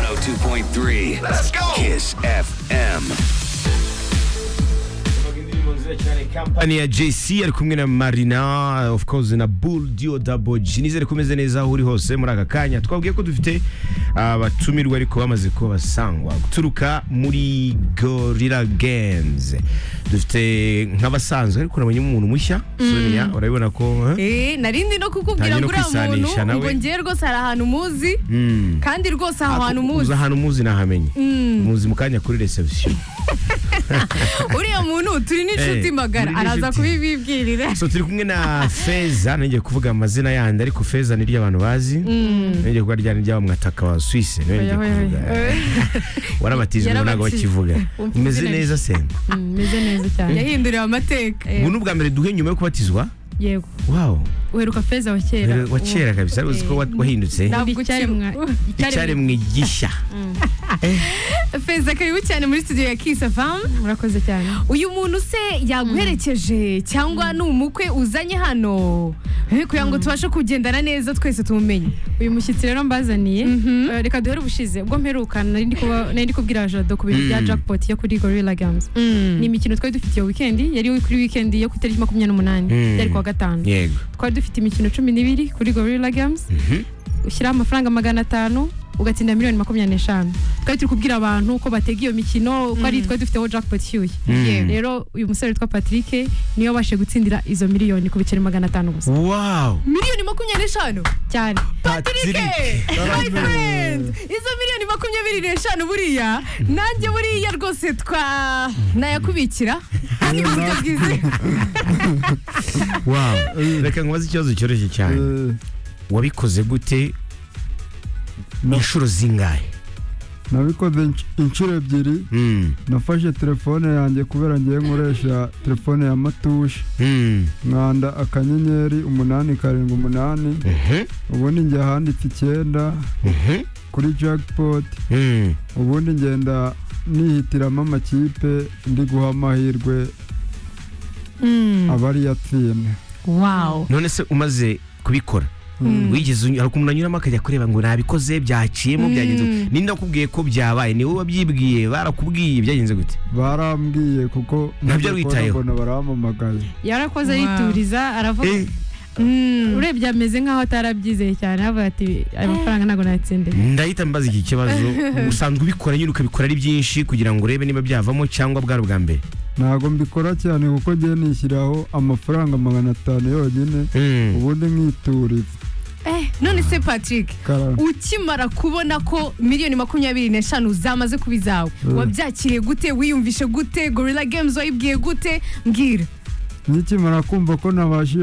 102.3. Let's go. Kiss FM. kampani ya JC ari kumwe na Marina of course na Bull Dio Double G nizere kumeze neza aho uri hose muri aka kanya twabwiye ko dufite abatumirwa ariko bamaze kuba basangwa guturuka muri Gorilla Games dufite nk'abasanzwe ariko nabonye umuntu mushya Sonia urabibona ko eh? Eh, narindi no kukubwira Ntangiye no ngo uriya muntu kwisanisha nawe. ngo njye rwose hari ahantu muzi Mm. kandi rwose aho hantu muzi uzi ahantu muzi nahamenye muzi mu kanya kuri reception uriya muntu turi n'inshuti Eh, magara muri araza n'inshuti. kubibibwirira so turi kumwe na feza nongeye kuvuga amazina yandi ariko feza ni ry'abantu bazi nongeye kuba ryari ry'abamwataka wa swisse niwe nongeye Oya, oya, kuvuga oya. warabatijwe ubu ntabwo Yarabatijwe. bakivuga Umva umeze izina rye. neza senda meze neza cyane yahinduriwe amateka ubu ni ubwa mbere duhe nyuma yo kubatizwa yego wawo uheruka feza wa kera wa kera kabisa ari uzi ko wa- wahindutse Ntabwo Ndi icyaremwa icyaremwa icyaremwe gishya feza karibu cyane muri studio ya Kiss FM murakoze cyane uyu muntu se yaguherekeje cyangwa ni umukwe uzanye hano Eh, kugira ngo tubashe kugendana neza twese tumumenye uyu mushyitsi rero mbazaniye Mhm. eh, reka duhere ubushize ubwo mperuka nari ndi kuba- nari ndi kubwira jado ku bintu bya jackpot yo kuri gorilla games ni imikino twari dufite iyo weekend yari kuri weekend yo ku itariki makumyabiri n'umunani Mm. yari kuwa gatanu yego twari dufite imikino cumi n'ibiri kuri gorilla games ushyiraho amafaranga magana atanu ugatsinda miliyoni makumyabiri n'eshanu twari turi kubwira abantu ko batega iyo mikino ko ari twari dufiteho jackpot ishyushye Mm. rero uyu musore witwa patrick niwe wabashije gutsindira izo miliyoni ku biceri magana atanu gusa wawo miliyoni makumyabiri n'eshanu cyane Patrick, my friend, izo miliyoni makumyabiri n'eshanu buriya nanjye buriya rwose twa nayakubikira kandi mu buryo bwizewe wawo reka nkubaze ikibazo cyoroshye cyane Eh, wabikoze gute No. inshuro zingahe nabikoze insh- inshuro ebyiri Mm, nafashe telefone yanjye kubera ngiye nkoresha telefone ya matushe mm, nkanda akanyenyeri umunani karindwi umunani mhm, ubundi njye ahanditse icyenda mhm, kuri jackpot mm. ubundi ngenda nihitiramo amakipe ndi guha amahirwe abari yatsinda wow none se umaze kubikora wigeze uny- hari ukuntu anyuramo akajya kureba ngo nabikoze byaciyemo byagenze gute? ninde wakubwiye ko byabaye niwe wabyibwiye barakubwiye byagenze gute barambwiye kuko Ntabyo nabyo witayeho. mbona barampamagaye yarakoze Wow. yituriza aravuga Eh, urebye ameze nk'aho atarabyizeye cyane havuga ati ayo mafaranga ntabwo nayatsindiye ndahita mbaza iki kibazo usanzwe ubikora nyine ukabikora ari byinshi kugira ngo urebe niba byavamo cyangwa bwari ubwa mbere ntabwo mbikora cyane kuko ngiye nishyiraho amafaranga magana atanu yonyine Mm. ubundi nkituriza eh none se Patrick Karara. ukimara kubona ko miliyoni makumyabiri n'eshanu zamaze kuba izawe Mm. wabyakiriye gute wiyumvishe gute gorilla games wayibwiye gute mbwira nkikimara kumva ko nabashije